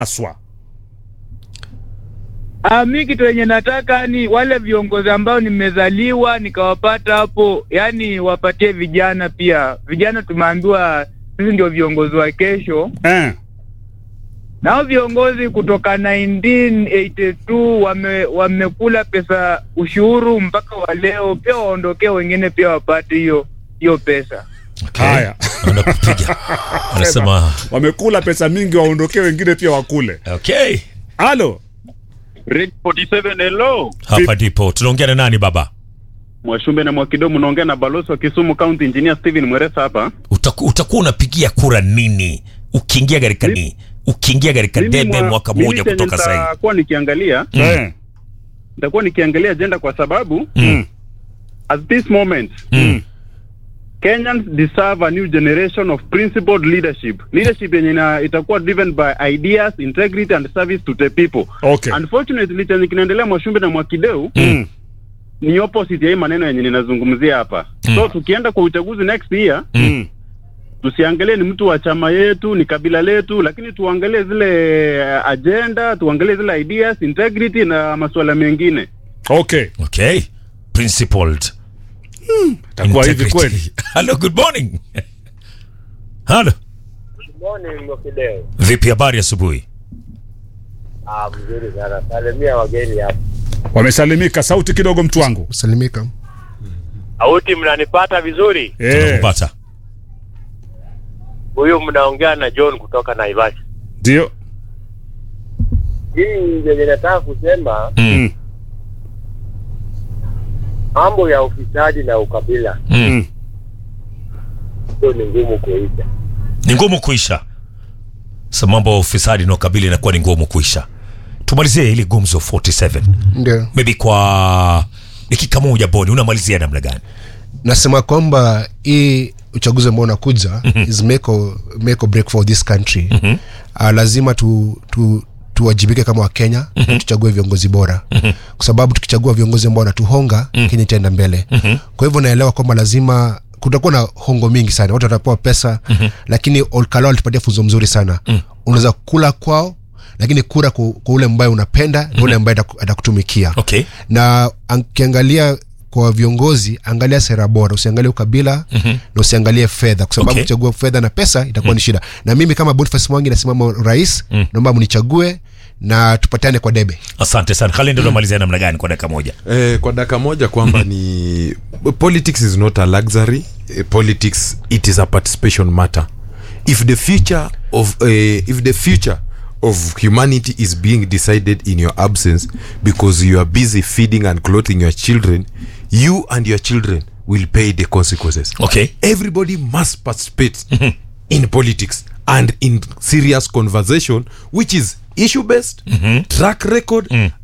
aswa Ah, mi kitu yenye nataka ni wale viongozi ambao nimezaliwa nikawapata hapo, yani wapatie vijana pia. Vijana tumeambiwa sisi ndio viongozi wa kesho, eh. nao viongozi kutoka 1982 wame, wamekula pesa ushuru mpaka wa leo, pia waondokee wengine pia wapate hiyo hiyo pesa. Okay. Haya. Anakupiga. Anasema wamekula pesa mingi waondokee wengine pia wakule okay. halo Red 47 hello. Hapa ndipo tunaongea na nani baba? Mwashumbe na Mwakidomo naongea na balozi wa Kisumu County Engineer Steven Mweresa hapa. Utaku, utakuwa unapigia kura nini ukiingia katika ni ukiingia katika Mimi debe mwa- mwaka mimi mmoja chenye kutoka sasa hivi? Nitakuwa nikiangalia, eh. nitakuwa nikiangalia agenda kwa sababu Mm. at this moment Mm. Kenyans deserve a new generation of principled leadership. Leadership yenye ina- itakuwa driven by ideas, integrity and service to the people. okay Unfortunately chenye kinaendelea Mwashumbe na Mwakideu mm. ni opposite ya hii maneno yenye ninazungumzia hapa. So tukienda kwa uchaguzi next year Mm. tusiangalie ni mtu wa chama yetu ni kabila letu, lakini tuangalie zile uh, agenda, tuangalie zile ideas, integrity na masuala mengine. okay Okay. Principled. takuwa hivi Integrity. kweli Hello, good morning. Hello. Morning Mokideo. Vipi habari asubuhi? Ah, mzuri sana. Salimia wageni hapa. wamesalimika sauti kidogo mtu wangu salimika Auti, mnanipata vizuri? eh. Tunakupata. Huyu mnaongea na John kutoka Naivasha. ndio Hii yenye nataka kusema Mm. mambo ya ufisadi na ukabila Mm. hiyo ni ngumu kuisha. Ni ngumu kuisha. Sa mambo ya ufisadi na ukabili inakuwa ni ngumu kuisha. Tumalizie ili gumzo 47. ndio Maybe kwa dakika moja Boni, unamalizia namna gani? nasema kwamba hii uchaguzi ambao unakuja is make or, make or break for this country uh, lazima tu, tu tuwajibike kama wakenya mm-hmm. tuchague viongozi bora mm-hmm. kwa sababu tukichagua viongozi ambao wanatuhonga mm-hmm. kenya itaenda mbele mm-hmm. kwa hivyo naelewa kwamba lazima kutakuwa na hongo mingi sana watu watapewa pesa mm-hmm. lakini olkalo alitupatia funzo mzuri sana mm-hmm. unaweza kula kwao lakini kura kwa, kwa ule ambaye unapenda na ule ambaye ataku- atakutumikia Okay. na ukiangalia kwa viongozi angalia sera bora usiangalie ukabila mm-hmm. na usiangalie fedha kwa sababu Okay. kuchagua fedha na pesa itakuwa ni shida na mimi kama boniface mwangi nasimama rais mm. naomba mnichague na tupatane kwa debe Asante sana. Kalenda unamalizia namna gani kwa dakika moja? eh, kwa daka moja kwamba ni politics is not a luxury eh, politics it is a participation matter if the future of eh, if the future of humanity is being decided in your absence because you are busy feeding and clothing your children you and your children will pay the consequences Okay. everybody must participate in politics and in serious conversation which is issue based track record